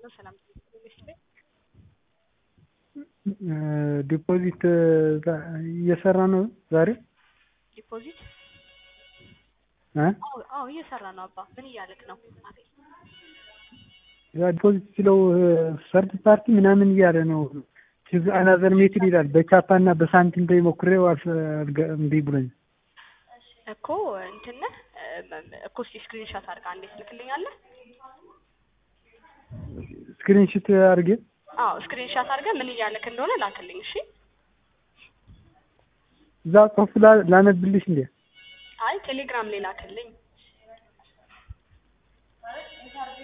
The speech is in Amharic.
ነው። ሰላም ዲፖዚት እየሰራ ነው ዛሬ ዲፖዚት እ አዎ አዎ እየሰራ ነው። አባ ምን እያልክ ነው? ያ ዲፖዚት ሲለው ሰርድ ፓርቲ ምናምን እያለ ነው። ቺዝ አናዘር ሜትድ ይላል። በቻፓ እና በሳንቲም ላይ ሞክሬው አልገ- እምቢ ብሎኝ እኮ እንትን ነህ እኮ እስኪ ስክሪንሾት አድርጋ እንዴት ትልክልኛለህ? ስክሪንሽት አድርጌ አዎ ስክሪንሾት አድርገህ ምን እያልክ እንደሆነ ላክልኝ። እሺ እዛ ጽሁፍ ላ- ላነብልሽ እንዴ? አይ ቴሌግራም ላይ ላክልኝ።